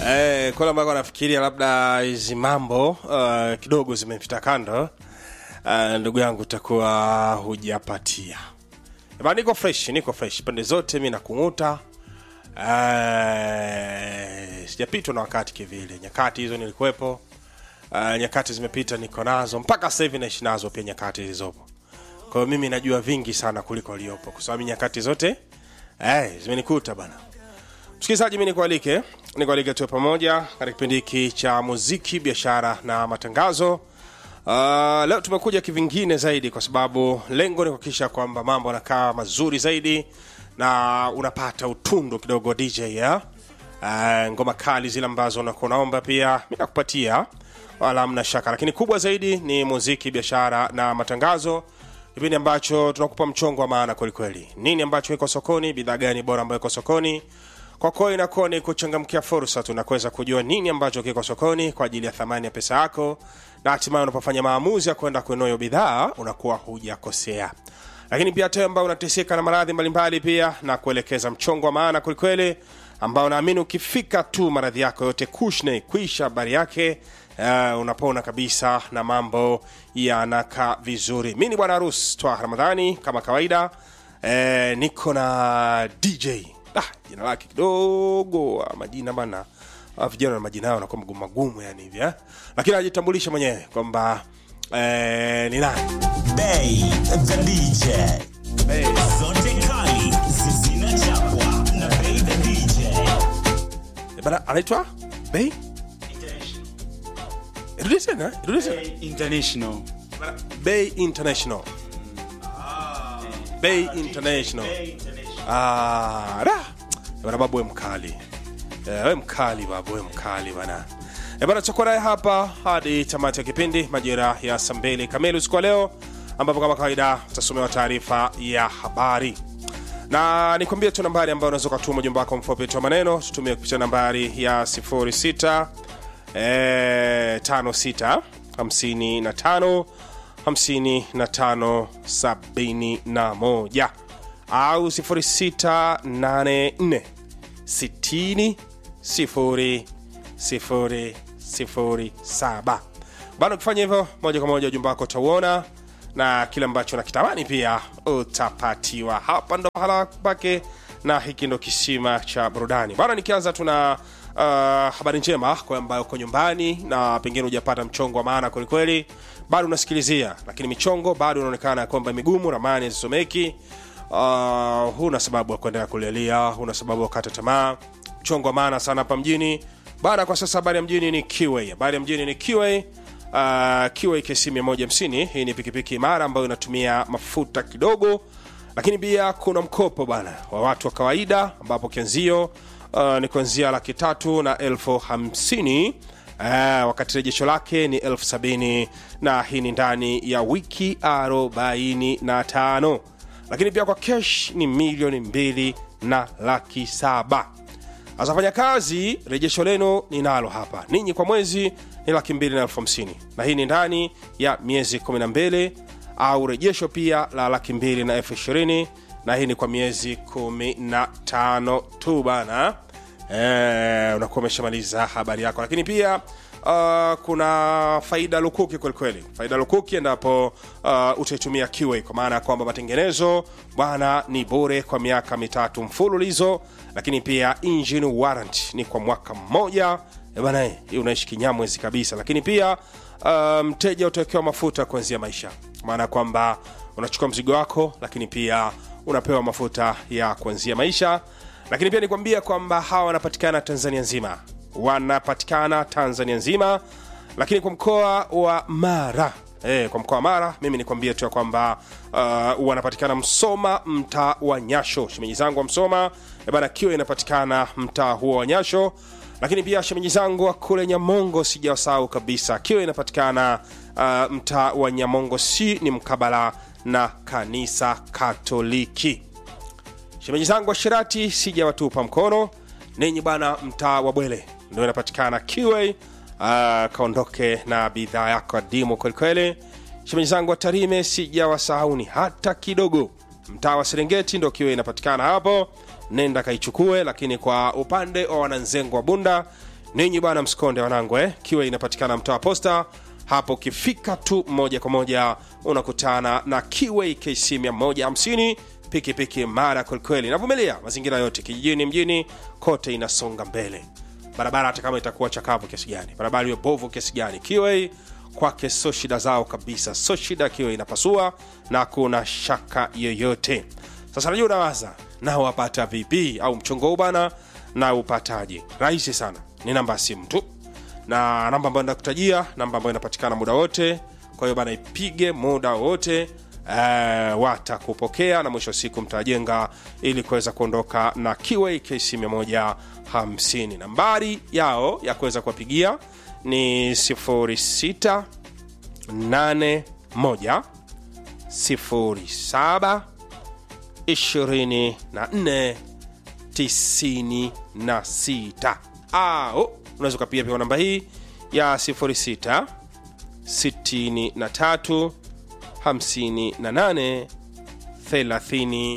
Eh, kwa ambako nafikiria labda hizi mambo uh, kidogo zimepita kando uh, ndugu yangu utakuwa hujapatia ba niko fresh niko fresh pande zote mi nakung'uta uh, sijapitwa na wakati kivile nyakati hizo nilikuwepo uh, nyakati zimepita niko nazo mpaka sasa hivi naishi nazo pia nyakati zilizopo kwa hiyo mimi najua vingi sana kuliko waliopo kwa sababu nyakati zote eh, zimenikuta bana msikilizaji mi nikualike nikualike tuwe pamoja katika kipindi hiki cha muziki biashara na matangazo uh, leo tumekuja kivingine zaidi kwa sababu lengo ni kuhakikisha kwamba mambo yanakaa mazuri zaidi na unapata utundu kidogo wa dj ya uh, ngoma kali zile ambazo unakuwa unaomba pia mi nakupatia wala mna shaka lakini kubwa zaidi ni muziki biashara na matangazo kipindi ambacho tunakupa mchongo wa maana kwelikweli nini ambacho iko sokoni bidhaa gani bora ambayo iko sokoni kwako inakuwa ni kuchangamkia fursa tu na kuweza kujua nini ambacho kiko sokoni kwa ajili ya thamani ya pesa yako na hatimaye unapofanya maamuzi ya kwenda kununua hiyo bidhaa unakuwa hujakosea lakini pia te ambao unateseka na maradhi mbalimbali pia na kuelekeza mchongo wa maana kwelikweli ambao naamini ukifika tu maradhi yako yote kushne kuisha habari yake uh, unapona kabisa na mambo yanakaa vizuri mi ni bwana harus twa ramadhani kama kawaida eh, niko na dj ah, jina lake kidogo ah, majina bana ah, vijana na majina yao nakuwa magumu magumu yani hivi eh? lakini ajitambulisha mwenyewe kwamba eh, ni nani Bay the DJ. Bay. Zote kali zinachapwa na Bay the DJ. Eh, bana anaitwa bei irudi tena irudi tena international bay international bay international Ah, da. bana babu we mkali Eh, we mkali babu we mkali bana Eh, bana tutakuwa naye hapa hadi tamati ya kipindi majira ya saa mbili kamili usiku wa leo ambapo kama kawaida utasomewa taarifa ya habari na nikwambie tu nambari ambayo unaweza ukatuma ujumbe wako mfupi tu wa maneno tutumie kupitia nambari ya 06 eh, 56 55 55 71 au 0684 60 0 0 0 7 bado ukifanya hivyo moja kwa moja ujumbe wako utauona na kile ambacho nakitamani pia utapatiwa hapa ndo mahala pake na hiki ndo kisima cha burudani bana nikianza tuna uh, habari njema kwa ambayo uko nyumbani na pengine hujapata mchongo wa maana kwelikweli bado unasikilizia lakini michongo bado inaonekana ya kwamba migumu ramani zisomeki uh, huna sababu ya kuendelea kulialia huna sababu ya kukata tamaa mchongo wa maana sana hapa mjini bana kwa sasa habari ya mjini ni kiwa habari ya mjini ni kiwa uh, kiwa kc 150 hii ni pikipiki imara ambayo inatumia mafuta kidogo lakini pia kuna mkopo bana wa watu wa kawaida ambapo kianzio uh, ni kuanzia laki tatu na elfu hamsini uh, wakati rejesho lake ni elfu sabini na hii ni ndani ya wiki arobaini na tano lakini pia kwa kesh ni milioni mbili na laki saba sasa fanya kazi rejesho lenu ninalo hapa ninyi kwa mwezi ni laki mbili na elfu hamsini na hii ni ndani ya miezi 12 au rejesho pia la laki mbili na elfu ishirini na hii ni kwa miezi 15 tu bana eh, unakuwa umeshamaliza habari yako lakini pia uh, kuna faida lukuki kwelikweli faida lukuki endapo uh, utaitumia QA kwa maana ya kwamba matengenezo bwana ni bure kwa miaka mitatu mfululizo lakini pia engine warrant ni kwa mwaka mmoja Eh bana eh, hii unaishi kinyamwezi kabisa lakini pia uh, mteja utawekewa mafuta kuanzia maisha kwa maana ya kwamba unachukua mzigo wako lakini pia unapewa mafuta ya kuanzia maisha lakini pia nikwambia kwamba hawa wanapatikana tanzania nzima wanapatikana tanzania nzima lakini kwa mkoa wa mara E, kwa mkoa wa mara mimi nikwambie tu ya kwamba uh, wanapatikana msoma mtaa wa nyasho shemeji zangu wa msoma e bana kiwa inapatikana mtaa huo wa nyasho lakini pia shemeji zangu wa kule nyamongo sijawasahau kabisa kiwa inapatikana uh, mtaa wa nyamongo si ni mkabala na kanisa katoliki shemeji zangu wa shirati sijawatupa mkono ninyi bana mtaa wa bwele ndio inapatikana kiwa uh, kaondoke na bidhaa yako adimu kwelikweli shemeji zangu wa tarime sijawasahauni hata kidogo mtaa wa serengeti ndo kiwa inapatikana hapo nenda kaichukue lakini kwa upande wa wananzengo wa bunda ninyi bwana msikonde wanangu eh? kiwa inapatikana mtaa wa posta hapo ukifika tu moja kwa moja unakutana na kiwa kc 150 pikipiki mara kwelikweli navumilia mazingira yote kijijini mjini kote inasonga mbele barabara hata kama itakuwa chakavu kiasi gani barabara iwe bovu kiasi gani kiwa kwake so shida zao kabisa so shida kiwa inapasua na kuna shaka yoyote sasa najua unawaza na wapata vipi au mchongo huu bana na upataje rahisi sana ni namba ya simu tu na namba ambayo nakutajia namba ambayo inapatikana muda wote kwa hiyo bana ipige muda wote uh, watakupokea na mwisho wa siku mtajenga ili kuweza kuondoka na kiwa kc 150 nambari yao ya kuweza kuwapigia ni 06 81 07 24 96 au unaweza ukapiga pia namba hii ya 06 63 58 30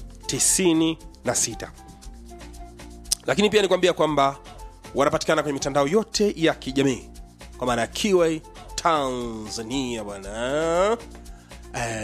96 lakini pia nikwambia kwamba wanapatikana kwenye mitandao yote ya kijamii kwa maana ya kiwa tanzania bwana eh,